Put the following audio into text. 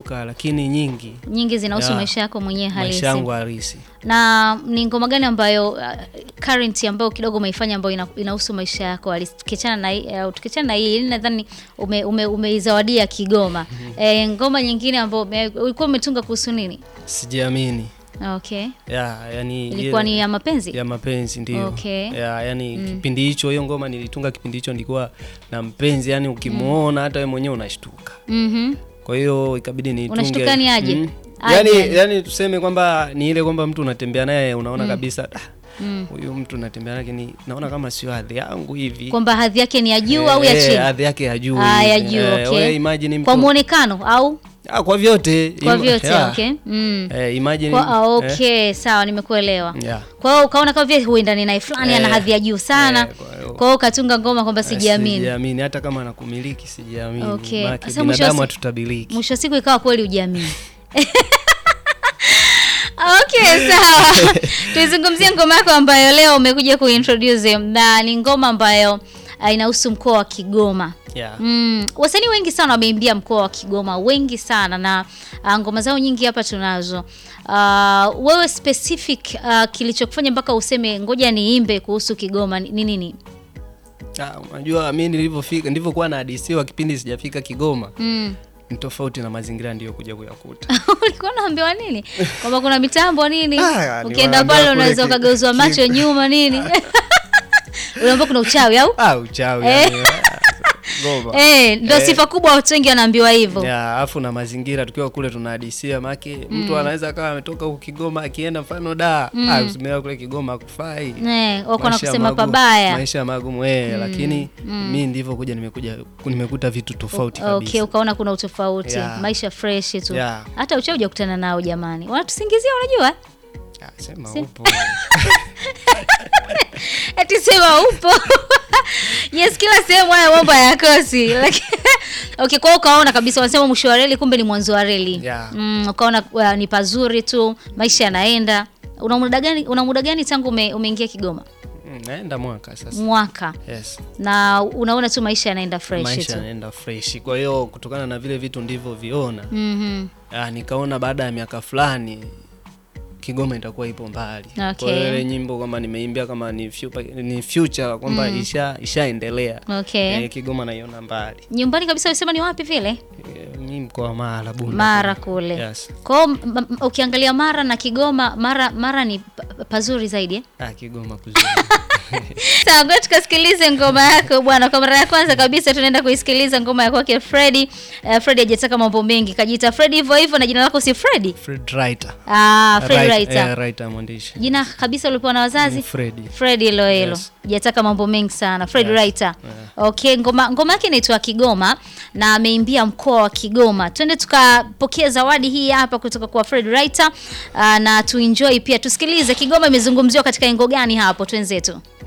nakumbuka, lakini nyingi Nyingi zinahusu Ya, maisha yako mwenyewe halisi. maisha yangu halisi. Na ni ngoma gani ambayo uh, current ambayo kidogo umeifanya ambayo ina- inahusu maisha yako halisi? Tukiachana na hii- uh, tukiachana na hii ili nadhani ume, ume, umeizawadia Kigoma. Eh, ngoma nyingine ambayo ume- ulikuwa umetunga kuhusu nini? Sijiamini. Okay. Ya, yani Ilikuwa ile- ni ya mapenzi? ya mapenzi ndio. Okay. Ya, yani kipindi hicho hiyo ngoma nilitunga kipindi hicho nilikuwa na mpenzi, yani ukimuona hata wewe mwenyewe unashtuka. Mhm. Kwa hiyo ikabidi nitunge. Unashtuka ni aje? Mm. Aje Yani, yani? yani tuseme kwamba ni ile kwamba mtu unatembea naye unaona kabisa "Ah, Mm. huyu mtu natembea naye lakini naona kama sio hadhi yangu hivi. Kwamba hadhi yake ni ya juu au ya Eh, chini? Hadhi yake ya juu. Ah, ya hivi. juu, Eh, okay. wewe imagine mtu Kwa muonekano au Ah, kwa vyote. kwa Im- vyote? yeah. Okay. Mm. Eh, imagine Kwa, ah, eh, okay, sawa nimekuelewa. yeah. Kwa hiyo ukaona kama vile huendani naye fulani ana Eh, hadhi ya juu sana. eh, kwa hiyo- Kwa hiyo ukatunga ngoma kwamba Eh, sijiamini. Sijiamini hata kama nakumiliki sijiamini. Okay. Maana Sasa mwisho wa binadamu si- hatutabiliki. Mwisho wa siku ikawa kweli ujiamini. Okay, sawa. Tuizungumzie ngoma yako ambayo leo umekuja kuintroduce na ni ngoma ambayo ah, inahusu mkoa wa Kigoma. Yeah. Mm, wasanii wengi sana wameimbia mkoa wa Kigoma, wengi sana na ah, ngoma zao nyingi hapa tunazo. Ah, wewe specific ah, kilichokufanya mpaka useme ngoja niimbe kuhusu Kigoma ni ni nini? Ah, unajua mimi nilivyofika ndivyokuwa nahadisiwa kipindi sijafika Kigoma. Mm. Ni tofauti na mazingira ndiyo kuja kuyakuta. ulikuwa unaambiwa nini kwamba kuna mitambo nini Ah, ni ukienda waambia pale kule unaweza ki- ukageuzwa ki- macho nyuma nini unaambia kuna uchawi au Ah, uchawi Eh. yani. ah, Goma. eh, ndo Eh. sifa kubwa watu wengi wanaambiwa hivyo Ya, afu na mazingira tukiwa kule tunahadisia make mtu anaweza akawa ametoka huku Kigoma akienda mfano da mm. ah, usimea kule Kigoma akufai Eh, wako na Maisha kusema magumu- pabaya maisha magumu eh, lakini mi ndivyo kuja nimekuja nimekuta vitu tofauti kabisa okay ukaona kuna utofauti Yeah. maisha fresh tu Yeah. hata uchawi hujakutana nao jamani wanatusingizia unajua Ah, sema Si- upo ati sema upo yes kila sehemu haya mambo hayakosi Lakini- okay kwa hiyo ukaona kabisa wanasema mwisho wa reli kumbe ni mwanzo wa reli Yeah. mm, ukaona uh, ni pazuri tu maisha yanaenda una muda gani una muda gani tangu ume, umeingia kigoma Mm, naenda mwaka sasa mwaka yes na unaona tu maisha yanaenda fresh maisha tu yanaenda fresh kwa hiyo kutokana na vile vitu ndivyo viona Mhm. ah, nikaona baada ya miaka fulani Kigoma itakuwa ipo mbali. Okay. Kwa hiyo ile nyimbo kwamba nimeimbia kama ni future, ni future kwamba isha ishaendelea. okay Eh, Kigoma naiona mbali. nyumbani kabisa usema ni wapi vile Eh, mimi mkoa wa Mara Bunda. mara kule Yes. kwao m- m- ukiangalia mara na kigoma mara mara ni pa- pazuri zaidi eh? Ah, Kigoma kuzuri. Sawa, ngoja tukasikilize ngoma yako bwana. Kwa mara ya kwanza kabisa tunaenda kuisikiliza ngoma ya kwake Freddy. Uh, Freddy hajataka mambo mengi, kajiita Freddy hivyo hivyo na jina lako si Freddy? Fred Writer. Ah, Freddy Right- Writer. eh, writer mwandishi. Jina kabisa ulipewa na wazazi? Ni Freddy. Freddy hilo hilo. Yes. Hajataka mambo mengi sana. Freddy Yes. Writer. Okay, ngoma ngoma yake inaitwa Kigoma na ameimbia mkoa wa Kigoma. Twende tukapokea zawadi hii hapa kutoka kwa Freddy Writer uh, na tuenjoy pia. Tusikilize Kigoma imezungumziwa katika engo gani hapo twenzetu.